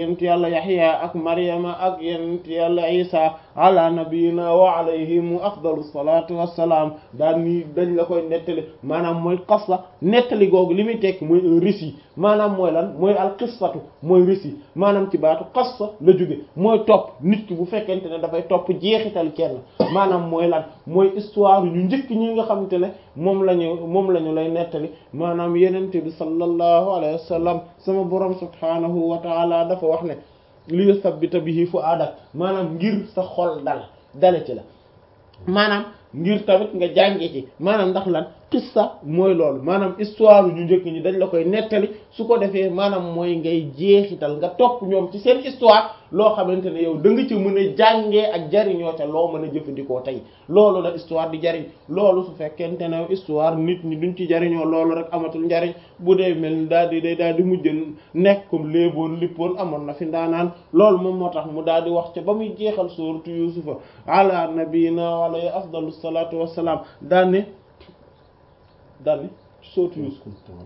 yent yàlla yaxya ak maryama ak yent yàlla isa ala nabiyina wa alayhim afdalu salatu wassalaam daan nii dañ la koy nettali maanaam mooy qissa nettali googu li muy tekk mooy un récit maanaam mooy lan mooy al qissatu mooy récit maanaam ci baatu qissa la jóge mooy topp nit ki bu fekkente ne dafay topp jeexital kenn maanaam mooy lan mooy histoire ñu njëkk ñi nga xamante ne moom la ñu moom la ñu lay nettali maanaam yenente bi sallallahu alayhi wa sallam sama borom subhanahu wa taala dafa wax ne li yusabbita bihi fu'adak maanaam ngir sa xol dal dale ci la maanaam ngir tamit nga jànge ci maanaam ndax lan qissa mooy loolu maanaam histoire ñu njëkk ñi dañ la koy nettali su ko defee maanaam mooy ngay jeexital nga topp ñoom ci seen histoire loo xamante ne yow da nga ci mën a jàngee ak jariñoo te loo mën a jëfandikoo tey loolu la histoire di jariñ loolu su fekkente ne histoire nit ñi duñ ci jariñoo loolu rek amatul njariñ bu dee mel ni daal di day daal di mujj nekk comme léeboon lippoon amoon na fi ndaanaan loolu moom moo tax mu daal di wax ca ba muy jeexal suuratu yusufa ala nabiyina alayhi afdalu salatu wassalaam daanne daanne suuratu yusuf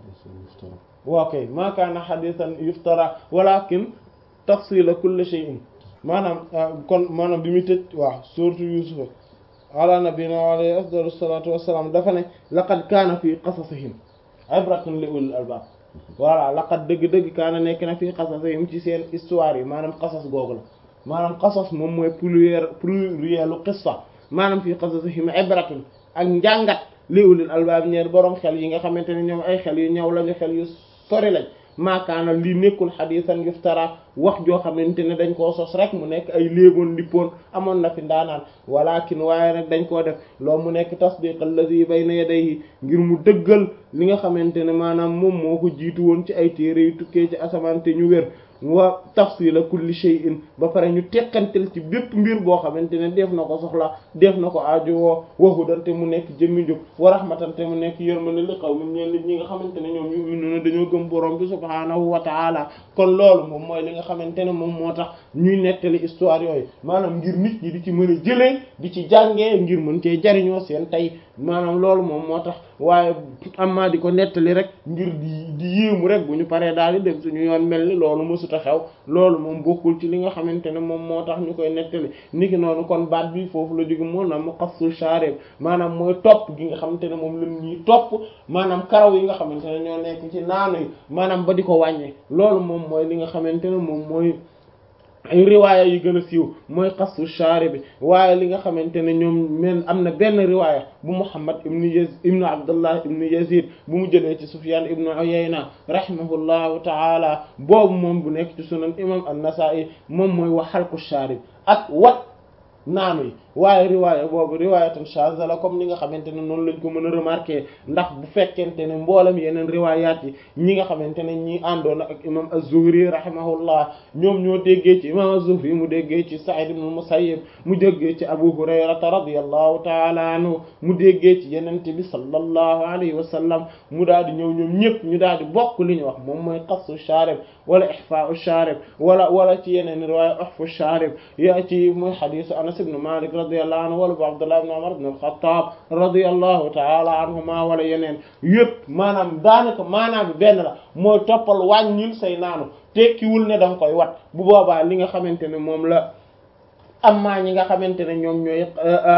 waaw kay ma kaana hadithan yuftara walakin tafsila kulli shay'in maanaam kon maanaam bi muy tëj waaw suuratu yusufa ala nabiyina alayhi afdalu salatu wassalaam dafa ne laqad kaana fi qasasihim ibratun li ulil albab voilà laqad dëgg-dëgg kaana nekk na fii qasasihim ci seen histoire yi maanaam qasas googu la maanaam qasas moom mooy pluriel plurielu qissa maanaam fii qasasihim ibratun ak njàngat li ulil albab ñeer boroom xel yi nga xamante ne ñoom ay xel yu ñëw lañu xel yu sori lañ maakaana lii nekkul xadisan yuftara wax joo xamante ne dañ koo sos rek mu nekk ay léeboon lippoon amoon na fi ndaanaan walakin waaye nag dañ koo def loo mu nekk tasdiq allazi bayna yadayhi ngir mu dëggal li nga xamante ne maanaam moom moo ko jiitu woon ci ay téere yu tukkee ci asamaan te ñu wér wa tafsila kulli shay'in ba pare ñu tekkantel ci bépp mbir boo xamante ne def na ko soxla def na ko aajowoo waxudante mu nekk jëmmi njub wa rahmatante mu nekk yërmande li qawmin ñeen nit ñi nga xamante ne ñoom yu'minuna dañoo gëm borom bi subhaanahu wa ta'ala kon loolu moom mooy li nga xamante ne moom moo tax ñuy nettali histoire yooyu maanaam ngir nit ñi di ci mën a jëlee di ci jàngee ngir mën cee jariñoo seen tey maanaam loolu moom moo tax waaye amma di ko nettali rek ngir di di yéemu rek bu ñu paree daal di dem suñu yoon mel ni loolu mësuta xew loolu moom bokkul ci li nga xamante ne moom moo tax ñu koy nettali niki noonu kon baat bi foofu la jóge moo na mu xassul shaarib maanaam mooy topp gi nga xamante ne moom la ñuy topp maanaam karaw yi nga xamante ne ñoo nekk ci naanu yi maanaam ba di ko wàññee loolu moom mooy li nga xamante ne moom mooy ay riwaaya yi gën a siiw mooy xasu shaari bi waaye li nga xamante ne ñoom men am na benn riwaaya bu Muhammad ibnu Yazid ibnu Abdullah ibnu Yazid bu mu jëlee ci Sufyan ibnu Uyayna rahimahullahu taala boobu moom bu nekk ci sunan imam an-Nasa'i moom mooy wax xalqu shaari ak wat naanu yi waaye riwaaya boobu riwaayatan shaaza la comme ni nga xamante ne noonu lañ ko mën a remarquer ndax bu fekkente ne mboolem yeneen riwaayaat yi ñi nga xamante ne ñi àndoon ak imam az-Zuhri rahimahullah ñoom ñoo déggee ci imam az-Zuhri mu déggee ci Sa'id ibn al-Musayyib mu déggee ci Abu Hurayrata radiyallahu ta'ala anhu mu déggee ci yenente bi sallallahu alayhi wa sallam mu daal di ñëw ñoom ñëpp ñu daal di bokk li ñu wax moom mooy qassu sharib wala ihfa'u sharib wala wala ci yeneen riwaaya ihfu sharib yaa ci muy hadisu Anas ibn Malik radiyallahu anhu wala bu Abdullah ibn Umar ibn al-Khattab radiyallahu ta'ala anhuma wala yeneen yëpp maanaam daanaka maanaam bi benn la mooy toppal wàññil say naanu tekkiwul ne danga koy wat bu boobaa li nga xamante ne moom la amma ñi nga xamante ne ñoom ñooy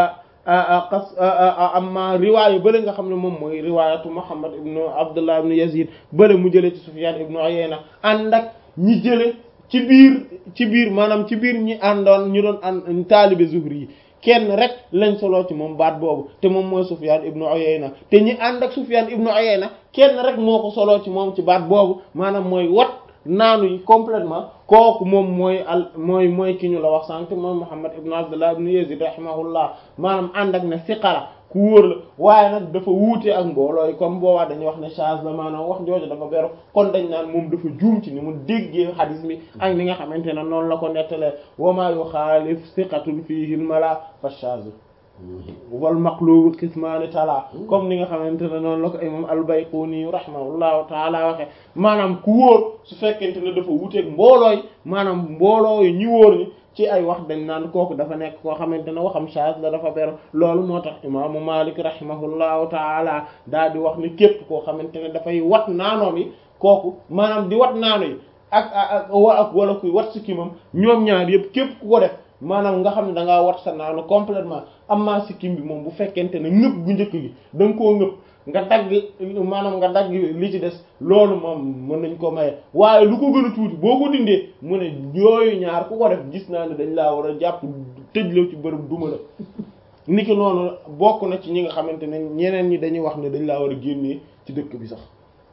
qas amma riwaayu bële nga xam ne moom mooy riwaayatu Muhammad ibn Abdullah ibn Yazid bële mu jële ci Sufyan ibn Uyayna ànd ak ñi jële ci biir ci biir maanaam ci biir ñi àndoon ñu doon ànd taalibe Zuhri yi kenn rek lañ solo ci moom baat boobu te moom mooy Sufyan ibnu Uyayna te ñi ànd ak Sufyan ibnu Uyayna kenn rek moo ko solo ci moom ci baat boobu maanaam mooy wat naanu yi complètement kooku moom mooy al mooy mooy ki ñu la wax sànq mooy Muhammad ibnu Abdullah ibnu Yazid rahimahullah maanaam ànd ak ne siqala ku wóor la waaye nag dafa wuute ak mbooloo yi comme boobaa dañuy wax ne charge la maanaam wax jooju dafa beru kon dañ naan moom dafa juum ci ni mu déggee xadis mi ak ni nga xamante ne noonu la ko nettalee wa ma yuxaalif siqatun fiihi mala fa charge wal maqlubu qismaani tala comme ni nga xamante ne noonu la ko imam al-Bayquni rahimahullahu taala waxe maanaam ku wóor su fekkente ne dafa wuuteeg mbooloo yi maanaam mbooloo yi ñi wóor ñi ci ay wax dañ naan kooku dafa nekk koo xamante ne waxam charge la dafa ber loolu moo tax imaamu Malik rahimahullahu taala daal di wax ni képp koo xamante ne dafay wat naanoom yi kooku maanaam di wat naano yi ak ak ak wala kuy wat sikkimam ñoom ñaar yëpp képp ku ko def maanaam nga xam ne da ngaa wat sa naanu complètement amma sikkim bi moom bu fekkente ne ngëpp gu njëkk gi da nga koo ngëpp nga dagg maanaam nga dagg li ci des loolu moom mën nañ ko maye waaye lu ko gën a tuuti boo ko dindee mu ne yooyu ñaar ku ko def gis naa ne dañ laa war a jàpp tëj la ci bërëb duma la niki noonu bokk na ci ñi nga xamante ne ñeneen ñi dañuy wax ne dañ laa war a génnee ci dëkk bi sax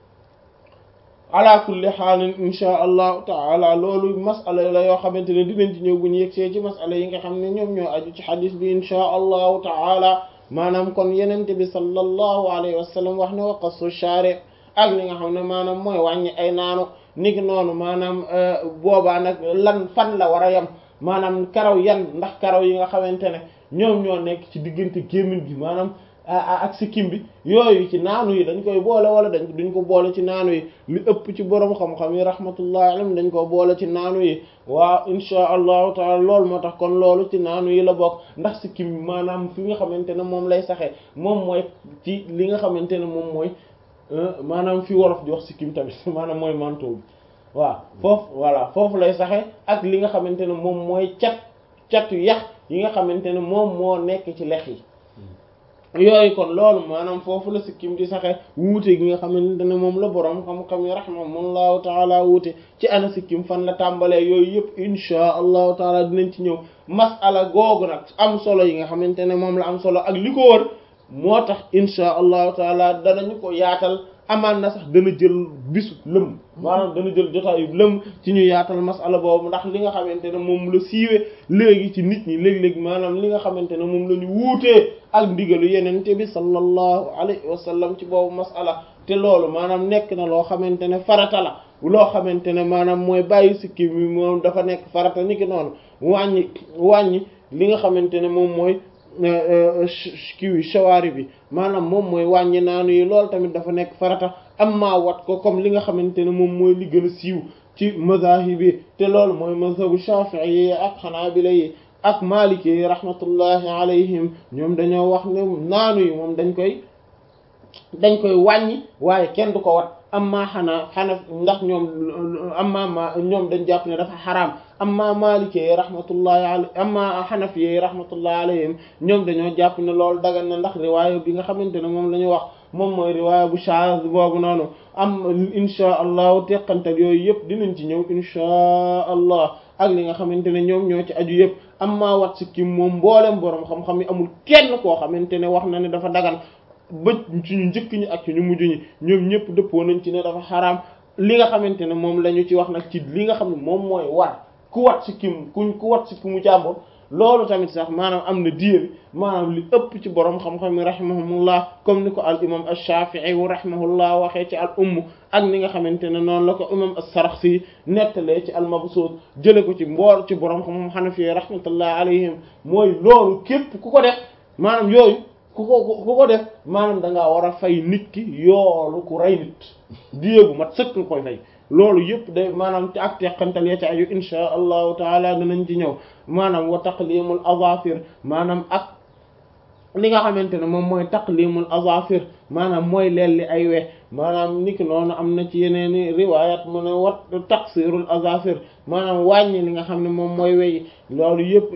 ala kulli xaalin insha allahu taala loolu masala la yoo xamante ne dinañ ci ñëw bu ñu yegsee ci masala yi nga xam ne ñoom ñoo aju ci xadis bi insha allahu taala maanaam kon yenente bi sallallahu alayhi wa sallam wax ne wa qassu shari ak li nga xam ne maanaam mooy wàññi ay naanu niki noonu maanaam boobaa nag lan fan la war a yem maanaam karaw yan ndax karaw yi nga xamante ne ñoom ñoo nekk ci diggante gémmiñ gi maanaam ak sikkim bi yooyu ci naanu yi dañ koy boole wala dañ duñ ko boole ci naanu yi li ëpp ci borom xam-xam yi rahmatullahi alayhim dañ ko boole ci naanu yi waaw insha allahu taala loolu moo tax kon loolu ci naanu yi la bokk ndax sikkim bi maanaam fi nga xamante ne moom lay saxee moom mooy ci li nga xamante ne moom mooy maanaam fi wolof di wax sikkim tamit maanaam mooy manteau bi waaw foofu voilà foofu lay saxee ak li nga xamante ne moom mooy cat catu yax yi nga xamante ne moom moo nekk ci lex yi yooyu kon loolu maanaam foofu la sikkim di saxe wuute gi nga xamante ne moom la boroom xam-xam yi rahimahumullahu taala wuute ci ana sikkim fan la tàmbalee yooyu yëpp inchaa allahu taala dinañ ci ñëw masala googu nag am solo yi nga xamante ne moom la am solo ak li ko wër moo tax inchaa allahu taala danañu ko yaatal amaan na sax dana jël bisu lëm maanaam dana jël jotaayu lëm ci ñu yaatal masala boobu ndax li nga xamante ne moom la siiwee léegi ci nit ñi léeg-léeg maanaam li nga xamante ne moom la ñu wuutee ak ndigalu yenente bi sallallahu alayhi wa sallam ci boobu masala te loolu maanaam nekk na loo xamante ne farata la loo xamante ne maanaam mooy bàyyi sikki mi moom dafa nekk farata ni ki noonu wàññi wàññi li nga xamante ne moom mooy kiwi shawaari bi maanaam moom mooy wàññi naanu yi loolu tamit dafa nekk farata amma wat ko comme li nga xamante ne moom mooy li gën a siiw ci mazahib yi te loolu mooy mazhabu shafi'i yi ak xanaabila yi ak maliki yi rahmatullahi alayhim ñoom dañoo wax ne naanu yi moom dañ koy dañ koy wàññi waaye kenn du ko wat amma xanaa xanaf ndax ñoom amma ma ñoom dañ jàpp ne dafa xaraam amma maliki yi rahmatullahi alayhim amma xanaf yi rahmatullahi alayhim ñoom dañoo jàpp ne loolu dagan na ndax riwaaya bi nga xamante ne moom la ñu wax moom mooy riwaaya bu shaaz boobu noonu am insha allahu teqantal yooyu yëpp dinañ ci ñëw insha allah ak li nga xamante ne ñoom ñoo ci aju yëpp amma wat sikkim moom mboolem boroom xam-xam yi amul kenn koo xamante ne wax na ne dafa dagan ba ci ñu njëkk ñi ak ci ñu mujj ñi ñoom ñëpp dëppoo nañ ci ne dafa xaraam li nga xamante ne moom la ñu ci wax nag ci li nga xam ne moom mooy war ku wat sikkim kuñ ku wat sikkimu jàmbur loolu tamit sax maanaam am na diir maanaam li ëpp ci borom xam-xam yi rahimahumullah comme ni ko al imam ash-Shafi'i wa rahimahullah waxee ci al umm ak ni nga xamante ne noonu la ko imam as-Sarakhsi nettalee ci al mabsut jële ko ci mboor ci borom xam-xam Hanafi rahmatullah alayhim mooy loolu képp ku ko def maanaam yooyu ku ko ku ko def maanaam da ngaa war a fay nit ki yoolu ku rey nit diir bu mat sëkk koy fay. loolu yëpp day maanaam ci ak teqantal ya ci aju insha allahu taala danañ ci ñëw maanaam wa taqlimul azafir maanaam ak li nga xamante ne moom mooy taqlimul azafir maanaam mooy lelli ay we maanaam niki noonu am na ci yeneeni riwayat mu ne wat taqsirul azafir maanaam wàññi li nga xam ne moom mooy wey loolu yëpp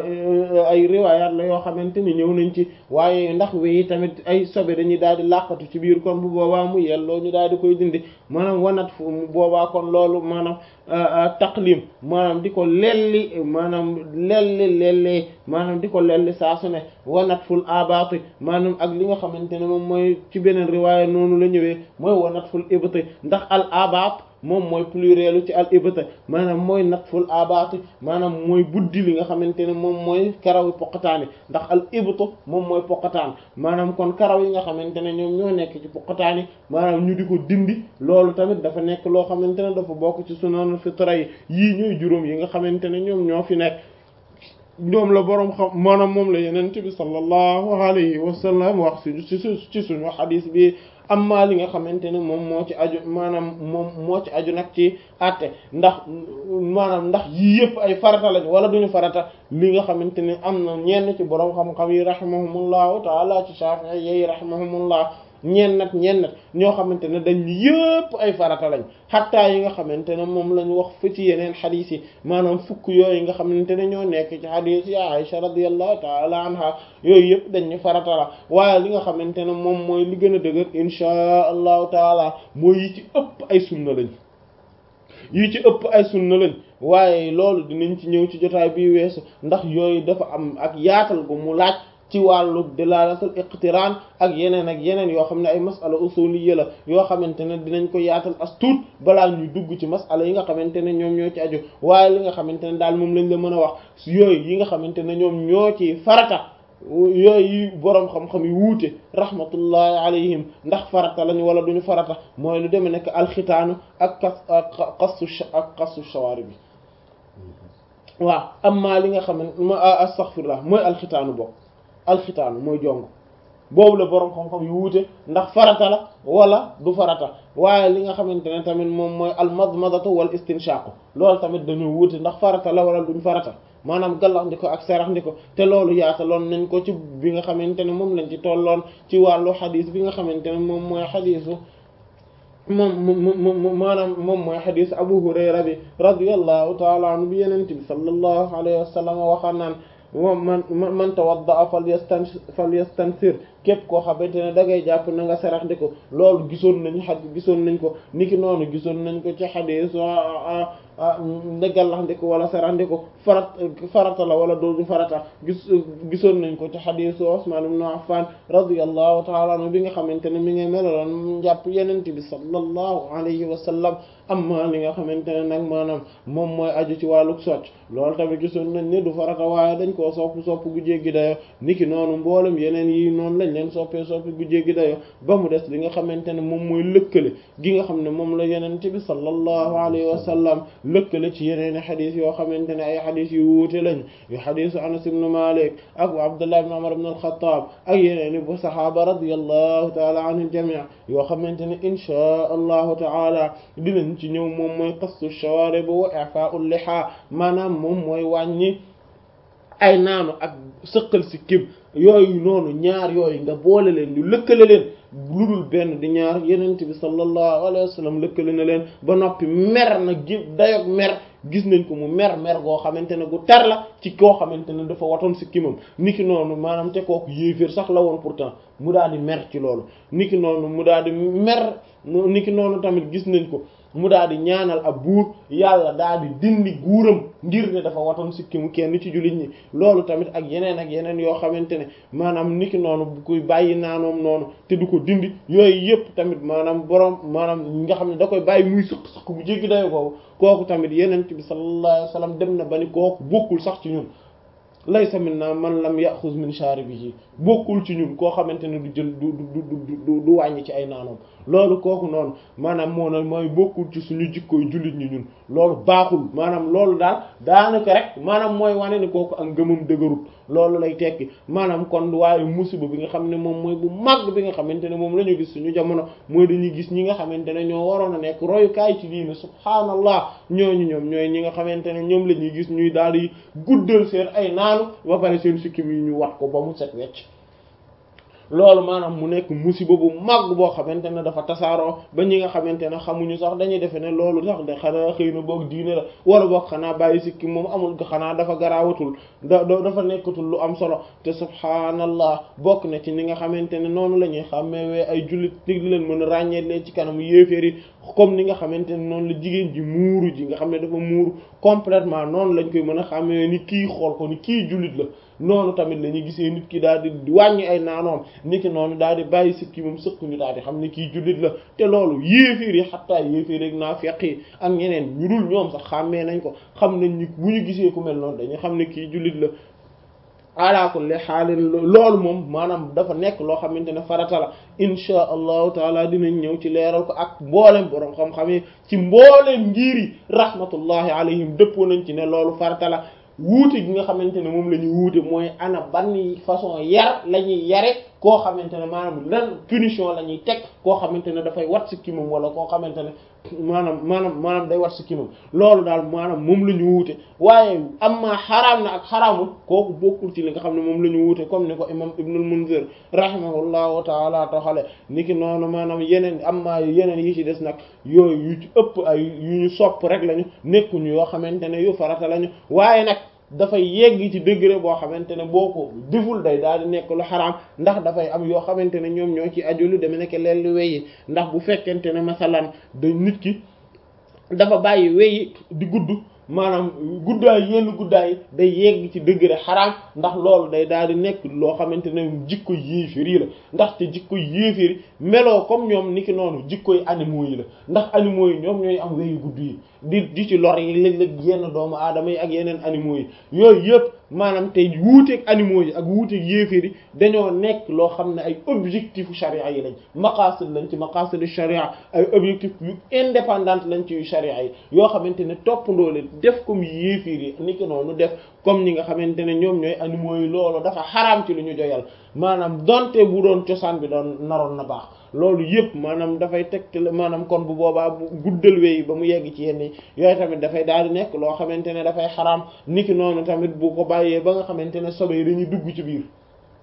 ay riwayat la yoo xamante ni ñëw nañ ci waaye ndax weyi tamit ay sobe dañuy daal di làqatu ci biir kon bu boobaa mu yelloo ñu daal di koy dindi maanaam wanat fu boobaa kon loolu maanaam taqlim maanaam di ko lelli maanaam lelli lellee maanaam di ko lelli saa su ne wanat ful abaati maanaam ak li nga xamante ne moom mooy ci beneen riwaaya noonu la ñëwee mooy wa natful ibti ndax al abaat moom mooy plurielu ci al ibti maanaam mooy natful abaati maanaam mooy buddi li nga xamante ne moom mooy karaw yi poqataani ndax al ibtu moom mooy poqataan maanaam kon karaw yi nga xamante ne ñoom ñoo nekk ci poqataani maanaam ñu di ko dindi loolu tamit dafa nekk loo xamante ne dafa bokk ci sunanul fitra yi yii ñooy juróom yi nga xamante ne ñoom ñoo fi nekk ñoom la boroom xam maanaam moom la yenent bi sallallahu alayhi wa sallam wax ci ci suñu xadis bi amma li nga xamante ne moom moo ci aju maanaam moom moo ci aju nag ci àtte ndax maanaam ndax yii yëpp ay farata lañ wala duñu farata li nga xamante ne am na ñenn ci boroom xam-xam yi rahimahumullahu taala ci Shafi'i yi rahimahumullah ñeen nag ñeen nag ñoo xamante ne dañ yëpp ay farata lañ xattaa yi nga xamante ne moom lañ wax fa ci yeneen xadiis yi maanaam fukk yooyu nga xamante ne ñoo nekk ci xadiis yi Aisha radiyallahu taala anha yooyu yëpp dañ ñu farata la waaye li nga xamante ne moom mooy li gën a dëgër insha allahu taala mooy yi ci ëpp ay sunna lañ yi ci ëpp ay sunna lañ waaye loolu dinañ ci ñëw ci jotaay bi weesu ndax yooyu dafa am ak yaatal gu mu laaj ci wàllu dilalatul iqtiraan ak yeneen ak yeneen yoo xam ne ay masala usuliyya la yoo xamante ne dinañ ko yaatal as tuut balaa ñuy dugg ci masala yi nga xamante ne ñoom ñoo ci aju waaye li nga xamante ne daal moom lañ la mën a wax yooyu yi nga xamante ne ñoom ñoo ci farata yooyu boroom xam-xam yi wuute rahmatullahi alayhim ndax farata lañu wala duñu farata mooy lu deme nekk alxitaanu ak kas ak xassu ak xassu shawaari bi waaw amma li nga xam ne astaghfirullah mooy alxitaanu bokk alxitaanu mooy jong boobu la boroom xam-xam yu wuute ndax farata la wala du farata waaye li nga xamante ne tamit moom mooy almadmadatu wal istinshaqu loolu tamit dañoo wuute ndax farata la wala duñ farata maanaam gallax ndiko ak sarax ndiko te loolu yaataloon nañ ko ci bi nga xamante ne moom lañ ci tolloon ci wàllu xadis bi nga xamante ne moom mooy xadisu moom moom maanaam moom mooy xadis abu hurayra bi radiyallahu taala anhu bi yenente bi sallallahu alayhi wa sallam waxaan naan moom man man tawadda falyastan falyastansir képp koo xamante ne da ngay jàpp na nga sarax ndi ko loolu gisoon nañ xad gisoon nañ ko niki noonu gisoon nañ ko ci xadis ndeggallax ndi ko wala sarax ndi ko farat farata la wala doodu farata gis gisoon nañ ko ci xadisu Usman ibn Affan radiyallahu ta'ala anhu bi nga xamante ne mi ngi melaloon njàpp yenent bi sallallahu alayhi wa sallam amma li nga xamante ne nag maanaam moom mooy aju ci wàllu socc loolu tamit gisoon nañ ne du farata waaye dañ koo sopp sopp gu jéggi dayo niki noonu mboolem yeneen yi noonu lañ leen soppee soppi gu jéggi dayo ba mu des li nga xamante ne moom mooy lëkkale gi nga xam ne moom la yenent bi sallallahu alayhi wa sallam lëkkale ci yeneen xadis yoo xamante ne ay xadis yu wuute lañ yu xadisu Anas ibn Malik ak Abdullah ibn Umar ibn al-Khattab ak yeneen i bu saxaaba radiyallahu taala anil jamii yoo xamante ne inchaa allahu taala dinañ ci ñëw moom mooy qassu shawarib wa i'fa'ul liha maanaam moom mooy wàññi ay naanu ak sëqal si kib yooyu noonu ñaar yooyu nga boole leen ñu lëkkale leen lu dul benn di ñaar yenent bi sallallahu alayhi wa sallam lëkkale na leen ba noppi mer na gi dayog mer gis nañ ko mu mer mer goo xamante ne gu tar la ci koo xamante ne dafa watoon si kimam niki noonu maanaam te kooku yéeféer sax la woon pourtant mu daal di mer ci loolu niki noonu mu daal di mer niki noonu tamit gis nañ ko mu daal di ñaanal ab buur yàlla daal di dindi guuram ngir ne dafa watoon sikkimu kenn ci jullit ñi loolu tamit ak yeneen ak yeneen yoo xamante ne maanaam niki noonu bu koy bàyyi naanoom noonu te du ko dindi yooyu yëpp tamit maanaam borom maanaam nga xam ne da koy bàyyi muy sëq sëq bu jéggi dayo kooku kooku tamit yeneen bi sallallahu alayhi wasallam dem na ba ni kooku bokkul sax ci ñun laysa minna man lam yaxuz min sharibihi bokkul ci ñun koo xamante ne du jël du du du du wàññi ci ay naanoom loolu kooku noonu maanaam moo na mooy bokkul ci suñu jikkooy jullit ñi ñun loolu baaxul maanaam loolu daal daanaka rek maanaam mooy wane ni kooku ak ngëmam dëgërut loolu lay tekki maanaam kon waaye musiba bi nga xam ne moom mooy bu mag bi nga xamante ne moom la ñu gis suñu jamono mooy dañuy gis ñi nga xamante ne ñoo waroon a nekk royukaay ci diine subhaanallah ñooñu ñoom ñooy ñi nga xamante ne ñoom la ñuy gis ñuy daal di guddal seen ay naanu ba pare seen sikkim yi ñu wat ko ba mu set wecc loolu maanaam mu nekk musiba bu mag boo xamante ne dafa tasaaroo ba ñi nga xamante ne xamuñu sax dañuy defe ne loolu sax de xanaa xëy na boog diine la wala boog xanaa bàyyi sikki moom amul xanaa dafa garaawatul da dafa nekkatul lu am solo te subhaanallah bokk na ci ni nga xamante ne noonu la ñuy xàmmeewee ay jullit di leen mën a ràññee leen ci kanamu yéeféer yi comme ni nga xamante ne noonu la jigéen ji muuru ji nga xam ne dafa muuru complètement noonu lañ koy mën a xàmmee ni kii xool ko ni kii jullit la noonu tamit la ñuy gisee nit ki daal di wàññi ay naanoom niki noonu daal di bàyyi sikki moom sëkk ñu daal di xam ne kii jullit la te loolu yéeféer yi xattaa yéeféer rek naa feq yi ak ñeneen ñu dul ñoom sax xàmmee nañ ko xam nañ ni bu ñu gisee ku mel noonu dañuy xam ne kii jullit la ala kulli xaalin loolu moom maanaam dafa nekk loo xamante ne farata la insha allahu taala dinañ ñëw ci leeral ko ak mboolem borom xam-xam yi ci mboolem ngir yi rahmatullahi alayhim dëppoo nañ ci ne loolu farata la wuute gi nga xamante ne moom la ñu wuute mooy ana ban façon yar la ñuy yare koo xamante ne maanaam lan punition la ñuy teg koo xamante ne dafay wat si kimam wala koo xamante ne maanaam maanaam maanaam day wat si kimam loolu daal maanaam moom la ñu wuute waaye am maa xaraam na ak xaraamul kooku bokkul ci li nga xam ne moom la ñu wuute comme ni ko imam ibnul munzir rahimahullahu taala toxale ni ki noonu maanaam yeneen am maa yeneen yi ci des nag yooyu yu ci ëpp ay yu ñu sopp rek lañu nekkuñu yoo xamante ne yu farata lañu waaye nag dafay yegg ci degré boo xamante ne boo ko deful day daal di nekk lu xaraam ndax dafay am yoo xamante ne ñoom ñoo ci aju lu deme nekk leen lu weyi ndax bu fekkente ne masalan da nit ki dafa bàyyi weyi di gudd maanaam guddaay yenn guddaay day yegg ci degré xaraam ndax loolu day daal di nekk loo xamante ne jikko yéefir yi la ndaxte jikko yéefir meloo comme ñoom niki noonu jikkoy animaux yi la ndax animaux yi ñoom ñooy am weyu gudd yi di di ci lor yi léeg-léeg yenn doomu aadama yi ak yeneen animaux yi yooyu yëpp maanaam tey wuuteeg animaux yi ak wuuteeg yéefir yi dañoo nekk loo xam ne ay objectifu sharia yi lañ maqasid lañ ci maqasidu sharia ay objectif yu indépendant lañ ci yu sharia yi yoo xamante ne toppandoo leen def comme yéefir yi niki noonu def comme ñi nga xamante ne ñoom ñooy animaux yi loolu dafa xaraam ci lu ñu joyal maanaam donte bu doon cosaan bi doon naroon na baax loolu yëpp maanaam dafay tegtal maanaam kon bu boobaa bu guddal weyi ba mu yegg ci yenn yooyu tamit dafay daal di nekk loo xamante ne dafay xaraam niki noonu tamit bu ko bàyyee ba nga xamante ne sobe yi dañuy dugg ci biir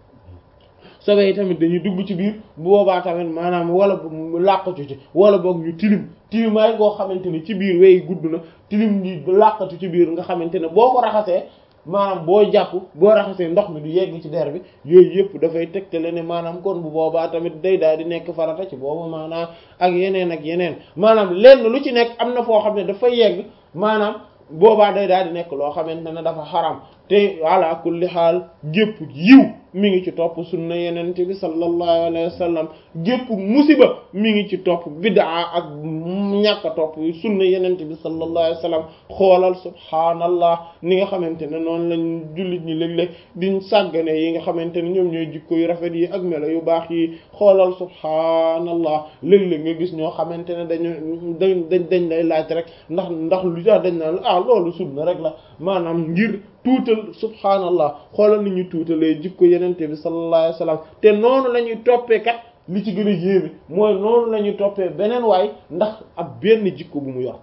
sobe yi tamit dañuy dugg ci biir bu boobaa tamit maanaam wala làqatu ci wala boog ñu tilim tilimaay goo xamante ne ci biir weyi gudd na tilim ñi làqatu ci biir nga xamante ne boo ko raxasee maanaam boo jàpp boo raxasee ndox mi du yegg ci der bi yooyu yëpp dafay tegtale ne maanaam kon bu boobaa tamit day daal di nekk farata ci boobu maanaam ak yeneen ak yeneen maanaam lenn lu ci nekk am na foo xam ne dafay yegg maanaam boobaa day daal di nekk loo xamante ne dafa xaram te ala kulli xaal gépp yiw mi ngi ci topp sunna yenente bi sallallahu alayhi wa sallam gépp musiba mi ngi ci topp bid'a ak ñàkk a topp sunna yenente bi sallallahu alayhi wa sallam xoolal subhaanallah ni nga xamante ne noonu lañ jullit ñi léeg-léeg diñ sàggane yi nga xamante ne ñoom ñooy jikko yu rafet yi ak melo yu baax yi xoolal subhaanallah léeg-léeg nga gis ñoo xamante ne dañu dañ dañ dañ lay laaj rek ndax ndax lu tax dañ naan ah loolu sunna rek la maanaam ngir tuutal subhaanallah xoolal ni ñu tuutalee jikko yenente bi sallallahu alayhi wasallam te noonu la ñuy toppee kat li ci gën a yéeme mooy noonu la ñuy toppee beneen waay ndax ab benn jikko bu mu yor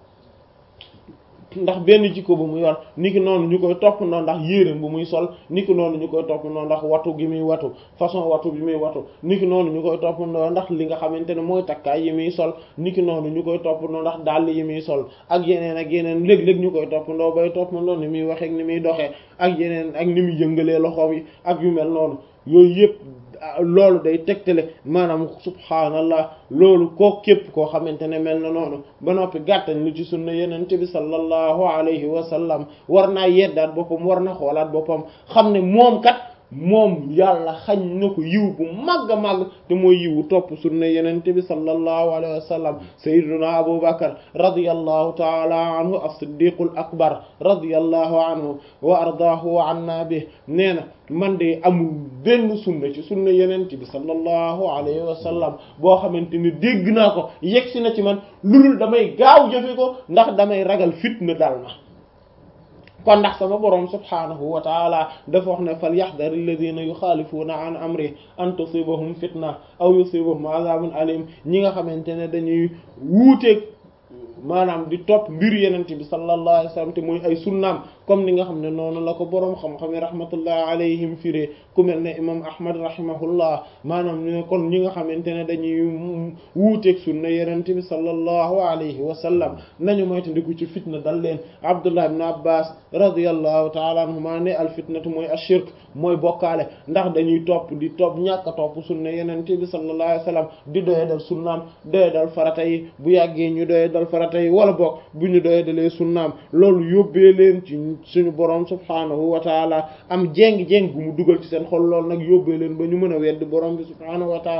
ndax benn jikko bu mu yor niki noonu ñu koy topp noonu ndax yéreem bu muy sol niki noonu ñu koy topp noonu ndax watu gi muy watu façon watu bi muy watu niki noonu ñu koy topp noonu ndax li nga xamante ne mooy takkaay yi muy sol niki noonu ñu koy topp noonu ndax dàll yi muy sol ak yeneen ak yeneen léeg-léeg ñu koy topp ndoo bay topp noonu ni muy waxee ni muy doxee ak yeneen ak ni muy yëngalee loxoom yi ak yu mel noonu yooyu yëpp loolu day tegtale maanaam subhaanallah loolu koo képp koo xamante ne mel na noonu ba noppi gàttañ lu ci sunna yenente bi sallallahu alayhi wa sallam war naa yeddaat boppam war na xoolaat boppam xam ne moom kat moom yàlla xañ na ko yiw bu màgg a màgg te mooy yiwu topp sunna yenente bi sallallahu alayhi wa sallam sayyiduna abu bakar radiyallahu taala anhu as-siddiqul akbar radiyallahu anhu wa ardaahu wa anna bi nee na man de amul benn sunna ci sunna yenente bi sallallahu alayhi wa sallam boo xamante ni dégg naa ko yegsi na ci man lulul damay gaaw jëfe ko ndax damay ragal fitna dal ma kon ndax sama boroom subhaanahu wa taala dafa wax ne fal yaxdar alladina yuxaalifuuna an amri an tusibahum fitna aw yusibahum azabun alim ñi nga xamante ne dañuy wuuteeg maanaam di topp mbir yenente bi sallallahu alayhi wa sallam te mooy ay sunnaam comme ni nga xam ne noonu la ko boroom xam-xam yi rahmatullah alayhim firee ku mel ne imam ahmad rahimahullah maanaam ñu ne kon ñi nga xamante ne dañuy wuuteeg sunna yenente bi sallallahu alayhi wa sallam nañu moytandiku ci fitna dal leen abdullah ibn abbas radiyallahu taala anhuma ne al fitnatu mooy ashirk mooy bokkaale ndax dañuy topp di topp ñàkk a topp sunna yenente bi sallallahu alayhi wa sallam di doye dal sunnaam doye dal farata yi bu yàggee ñu doye dal farata yi wala bokk bu ñu doye dalee sunnaam loolu yóbbee leen ci suñu borom subhaanahu wa taala am jéng-jéng bu mu dugal ci seen xol lool nag yóbbee leen ba ñu mën a weddi borom bi subhaanahu wa taala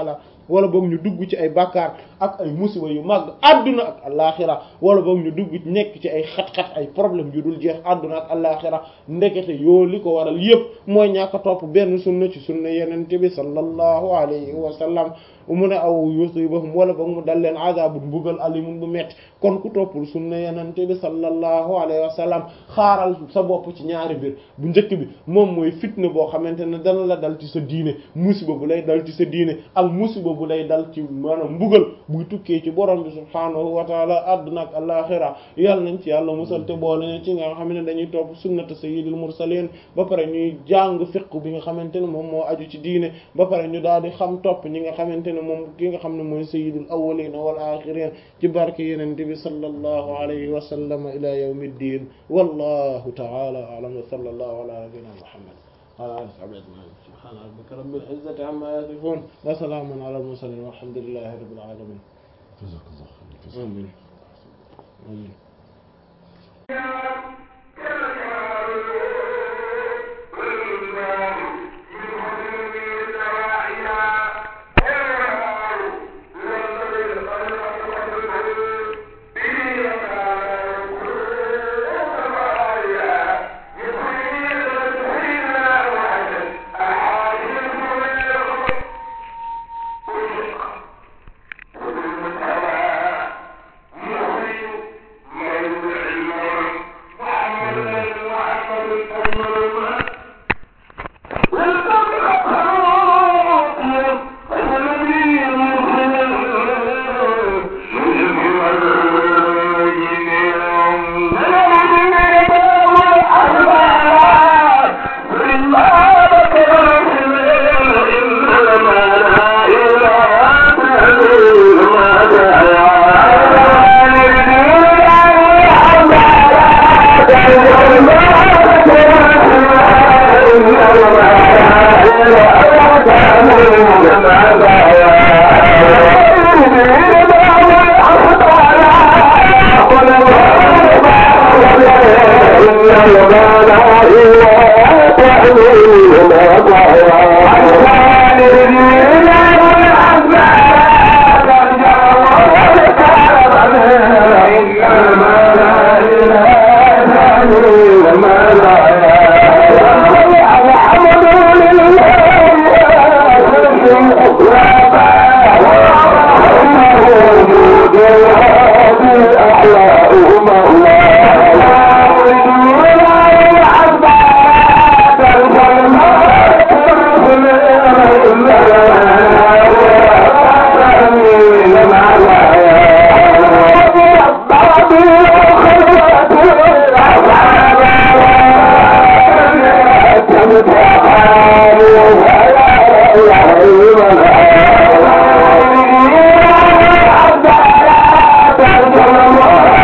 wala boog ñu dugg ci ay bàkkaar ak ay musiba yu màgg adduna ak alaxira wala boog ñu dugg nekk ci ay xat-xat ay problème yu dul jeex adduna ak alaxira ndekete yoo li ko waral yépp mooy ñàkk a topp benn sunna ci sunna yenente bi sallallahu alayhi wa sallam mu ne aw yusibahum wala boog mu dal leen azabun mbugal alimun bu metti kon ku toppul sunna yenente bi sallallahu alayhi wa sallam xaaral sa bopp ci ñaari mbir bu njëkk bi moom mooy fitna boo xamante ne dana la dal ci sa diine musiba bu lay dal ci sa diine ak musiba bu lay dal ci maanaam mbugal buy tukkee ci borom bi subhaanahu wa taala adduna ak alaxira yàlla nañ ci yàlla musal te boole ne ci nga xam ne dañuy topp sunnata sayyidil mursalin ba pare ñuy jàng fiqh bi nga xamante ne moom moo aju ci diine ba pare ñu daal di xam topp ñi nga xamante ne moom ki nga xam ne mooy sayyidul awwalin wal axirin ci barke yenente bi sallallahu alayhi wa sallam ila yawmi ddin wallahu ta'ala a'lam wa sallallahu ala nabiyyina muhammad wa ala alihi wa sahbihi ajma'in subhana rabbika rabbil izzati amma yasifun wa salamun ala al mursalin walhamdulillahi rabbil alamin amin amin Thank you.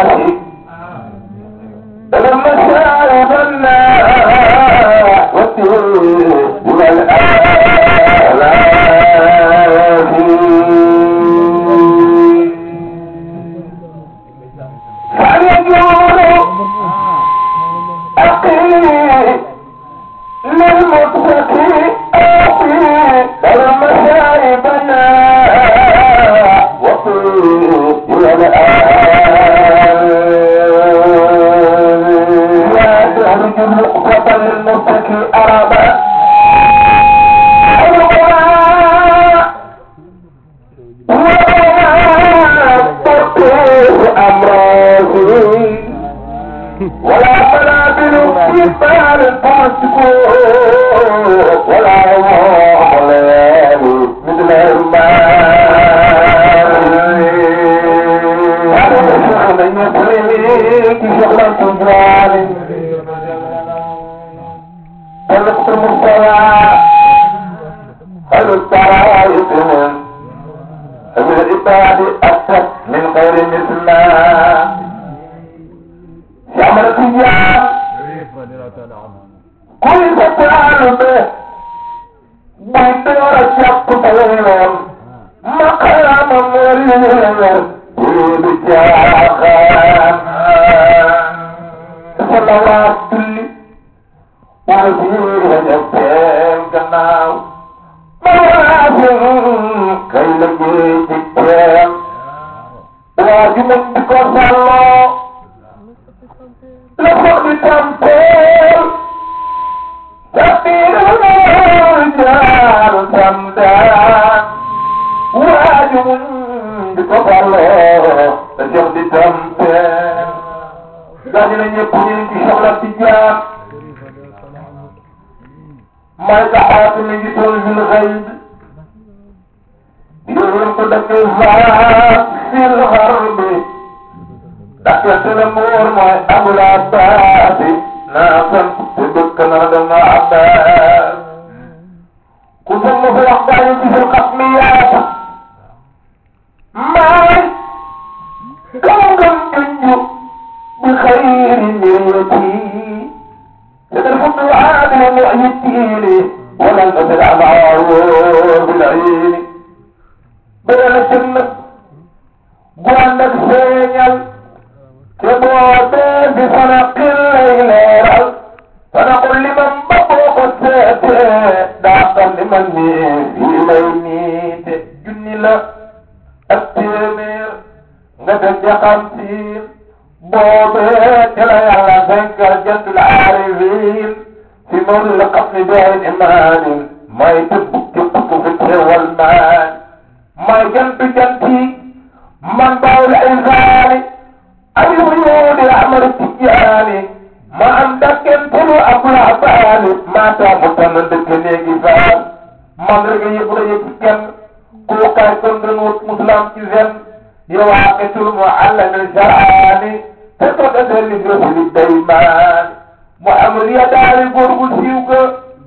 الناس فلما شارب الناس والدين والآلاف فليقول أقيم للمتقي أقيم فلما شارب الناس والدين والآلاف لا تهرج النقطة للمتقي أربا ولا منابل في بال فاسقون ولا يوم ليالي مثل الماء فلست مستوى خير الطرائق من العباد أكثر من غير مثلنا يعمل التجار كل فتعال به بيدور الشق طويلا مقام مريلا بجاخا صلوات كل وزير جبين كناو موازن كي لجي تكتين واجب بكو صلو لقد تمثيل تفير الرجال تمدان واجب بكفر لقد تمثيل قال لن يكون في شغلة تجار ما يتحاط من جسر في الغيب يقول قدك في الغرب Dakkan lemur mai Abu Abbas Nasan duduk kena dengan Abbas Kusum musuh bayi di sulkat miyat Mai Kanggan tunjuk Bikhairi niyati Seterfut adil mu'yitini Walan tasir amaru bil'ini Berana jannah Gua anak senyal te boobee bi fanaqil lay leeral fanaqul liman ba boo ko seetee daaqal liman nii fii lay niite junni la ak téeméer nga def jaxam siin boobee te la yàlla fenkal jantul aarifin fi mawli la xam ni doon imaanin may tëbb képp ku fi teewal maan may jantu janti man baawul insaani أيوب يودي أحمد التجاني ما عندك انتلو أبو العباني ما تامتن دكني فان من رجع يبدا يتكن كوكا كندن مسلم كزن يواقت المعلم الشرعاني تتوقع ذلك رسل الديمان محمد يداري قرب سيوك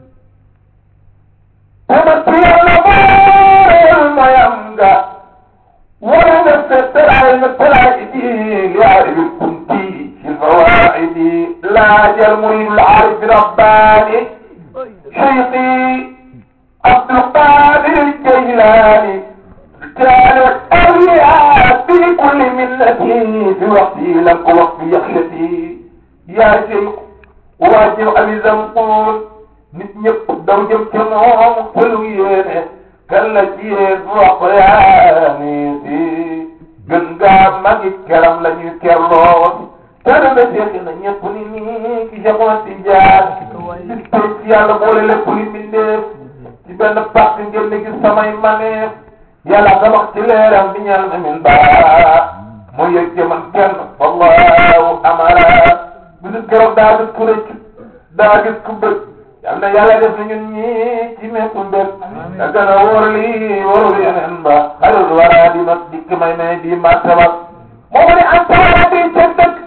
تمتي الأمور ما يمدى ولد الستر على الفرائد يعرف الكنتي في الفوائد لا جل مريد العارف رباني شيخي عبد القادر الجيلاني كانت أولياء في كل ملتي في وقتي لك وقت يخشتي يا شيخ واجب أبي زنقون nit ñëpp daw jëm ca moom xelu yéene kan la ci yéen wax yaani si gën ngaa magi keram la ñuy kerloo tane na seexi na ñëpp ni nii ki jamono si jaar bis tey ci yàlla boole lépp li mbindeef ci benn pàcc ngeen di gis samay maneef yàlla nga wax ci leeram bi ñaan amin baa mooy yëg jëman kenn wallahu amara bisu keroog daa gis ku rëcc daa gis ku bëgg yal na yàlla def na ñun ñii ci mépp mbir da gën a wóor lii wóorul yeneen ba xalul wara di not dikk may may di martaba moo ne am taara di ca dëkk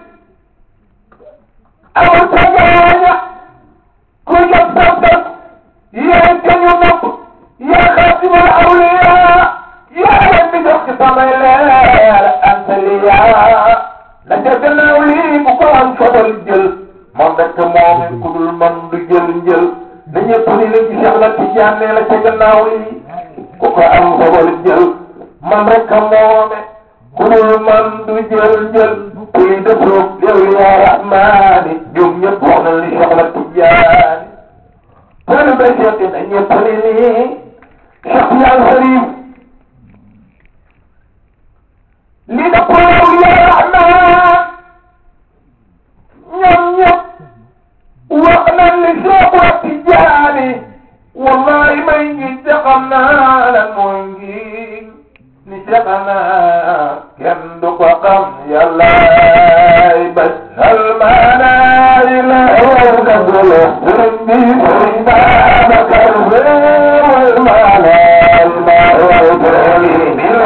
amul sa ñaaña ku yëg sa dëkk yaay ka ñu nopp yaa xaatimul awliya yaa leen di jox ci samay leer anta liya la ca gannaaw lii bu ko am fabal jël moom rek moom ku dul man du jël njël na ñëpp ni la ci Cheikh la Tijaan nee la ca gannaaw lii ku ko am fabal jël man rek moome ku dul man du jël njël kuy dëppoog yow yaa rahmaani ñoom ñëpp wax na li Cheikh la Tijaan tënu ba Cheikh na ñëpp ni nii Cheikh yaa Sharif li dëppoo yow yaa rahmaan ñoom ñëpp wax nañ li Cheikh la Tijaani wallahi may ngi jaxam naa lan mooy ngi ni jaxanaa kenn du ko xam yàllaay bas salmaana ila yow dagolo sëriñ bi sëriñ Babacar wal maana ma wal jëli bil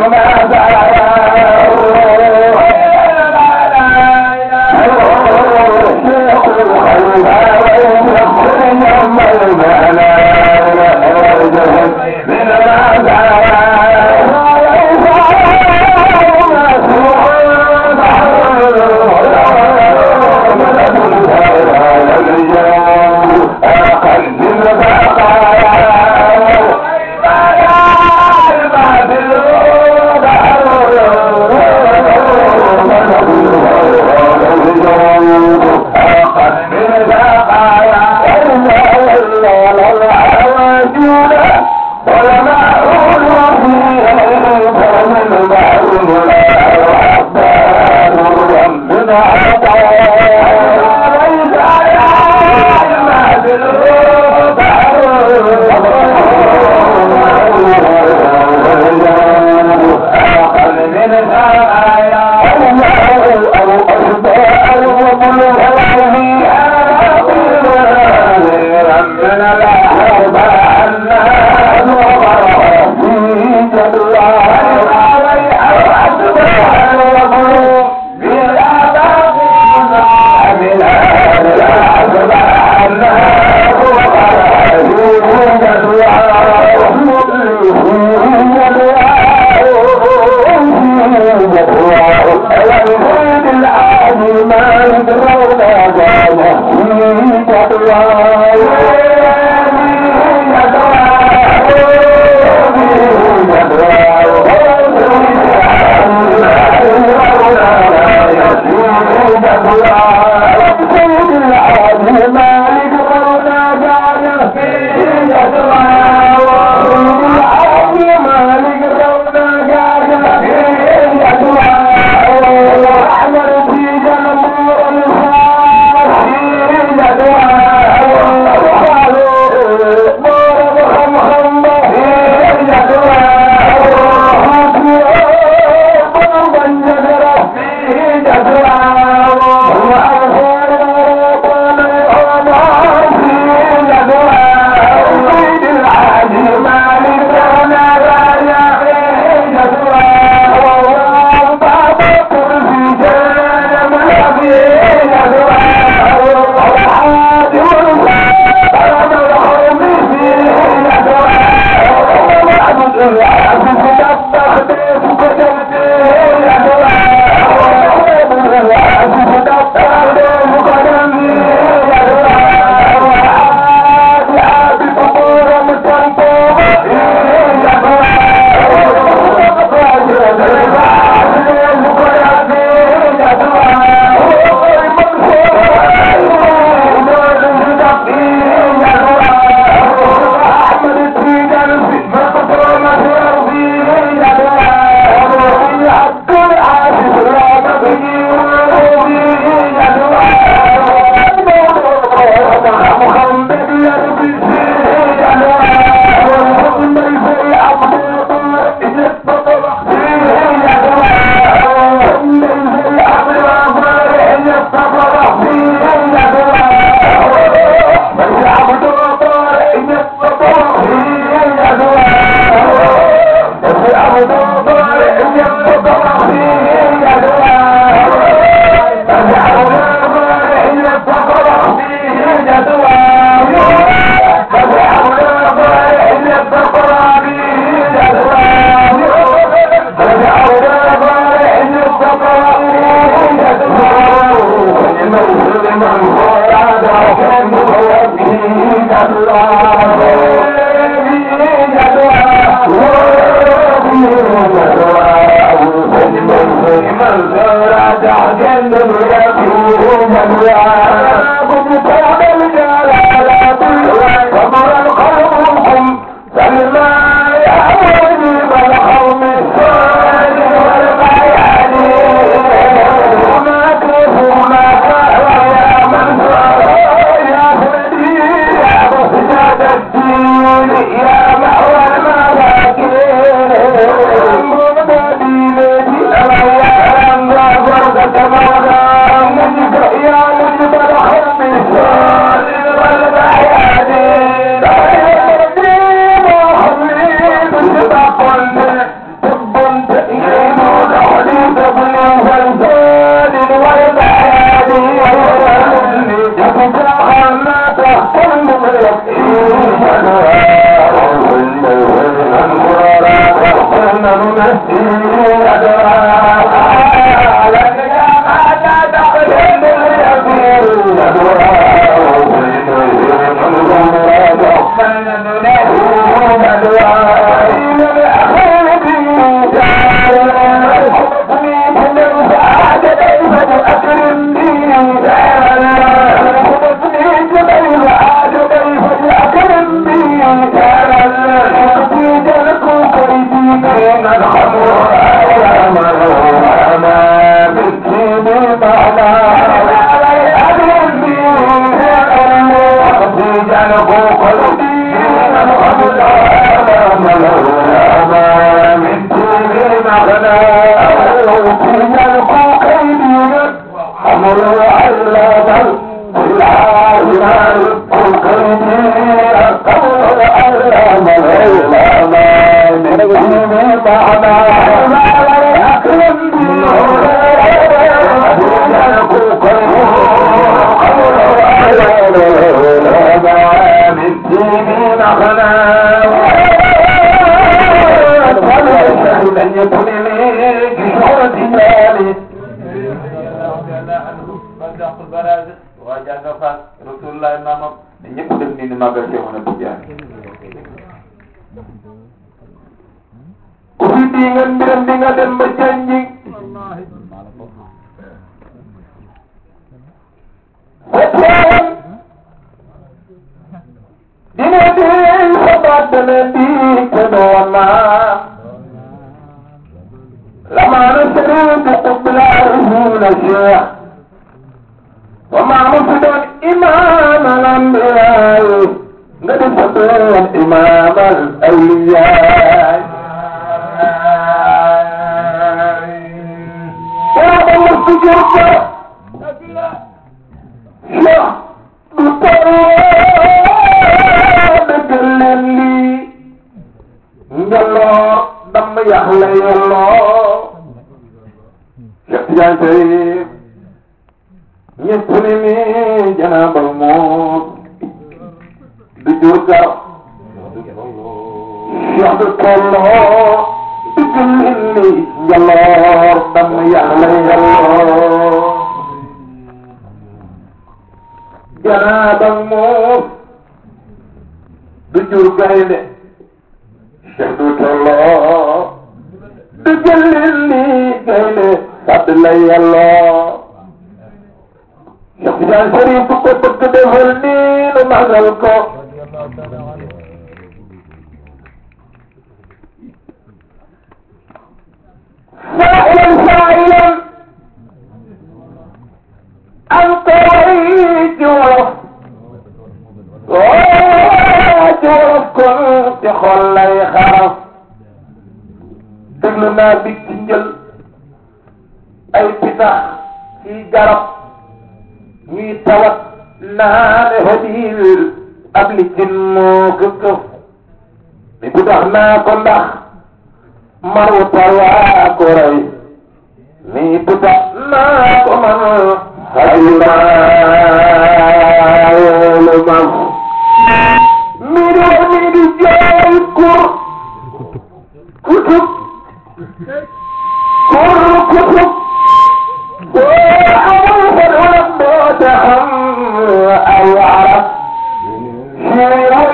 Yeah.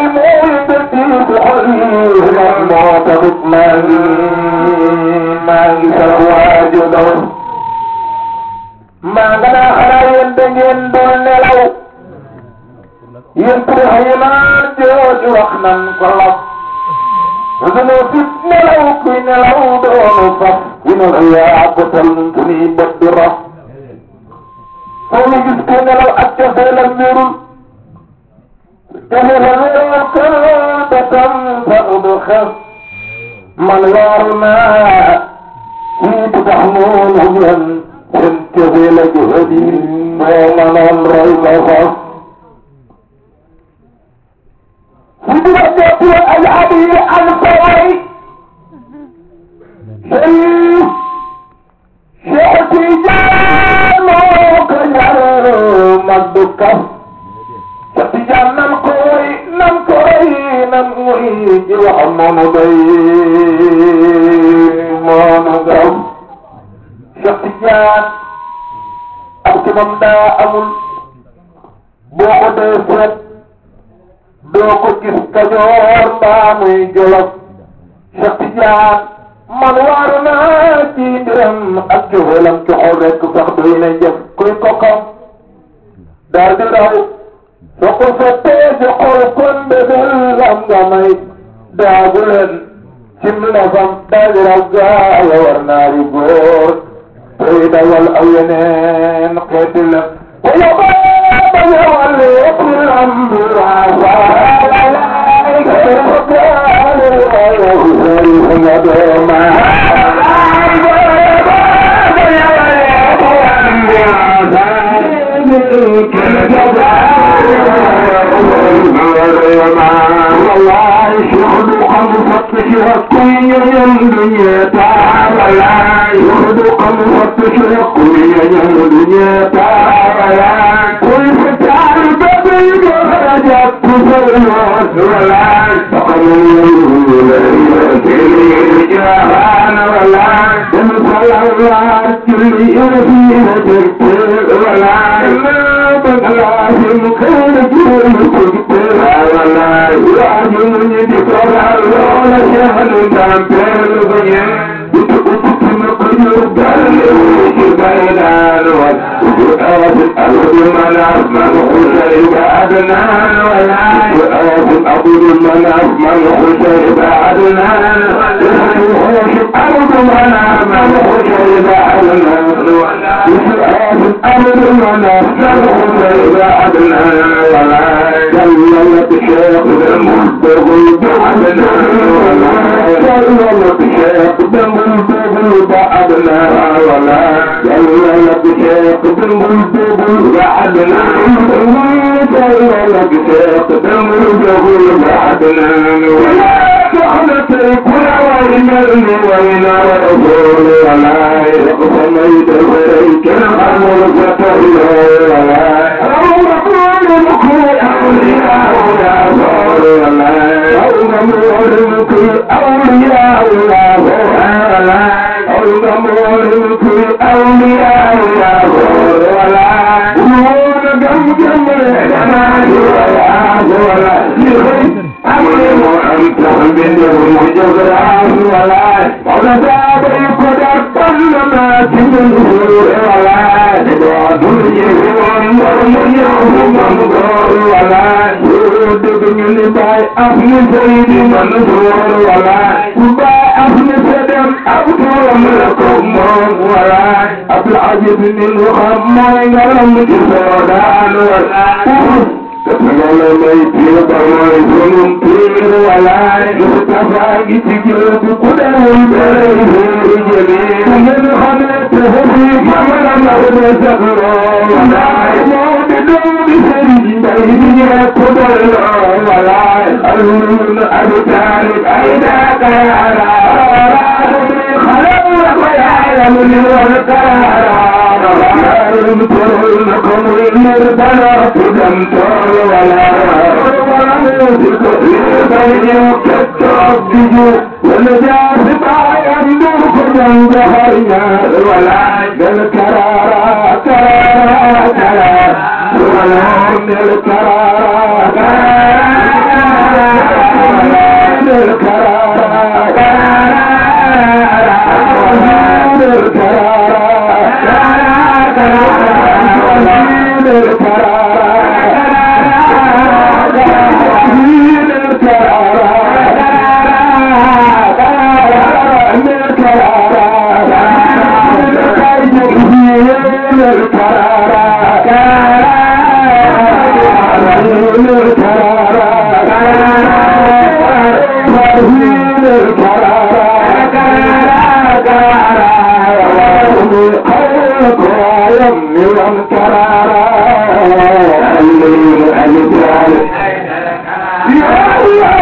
yéen wax yi naan jooju wax nan ko laf sunu fit nelaw kuy nelaw doonu faf ku nelaw yaa ko tal nun sunuy bët du raf foo mu gis kuy nelaw ak cofeelam wérul cofeelam wérul kër betam sax du xef man waaru naa kii du tax noonu ngeen seen cofeel ak hëdi moo manoon roy ko faf Sidira Jotu al Abi al Fawai Sharif Cheikh Tidiane moo ko ñaar Magdu Kaf Cheikh Tidiane nan koy nan koy nan muy ji wax moonu doy moonu gaw Cheikh Tidiane ak ci moom daa amul boo ko dee seet doo ko gis kajoor mbaa muy jolof Cheikh Tidiane man waaru naa ci mbiram ak joxeelam ci xol rek sax doy na jëf kuy kokam daal di raw soo ko sottee ci xol kon bébel am nga may daagu leen cim lafam daal di raw gaaya war naari góor tey dawal aw yeneen xeeti la ko yóbbee ba ñëwal lépp lam bi Thank you. إبراهيم الكرارة كرارة كرارة خيرك يا يمي والكرارة الليل الجال يا الله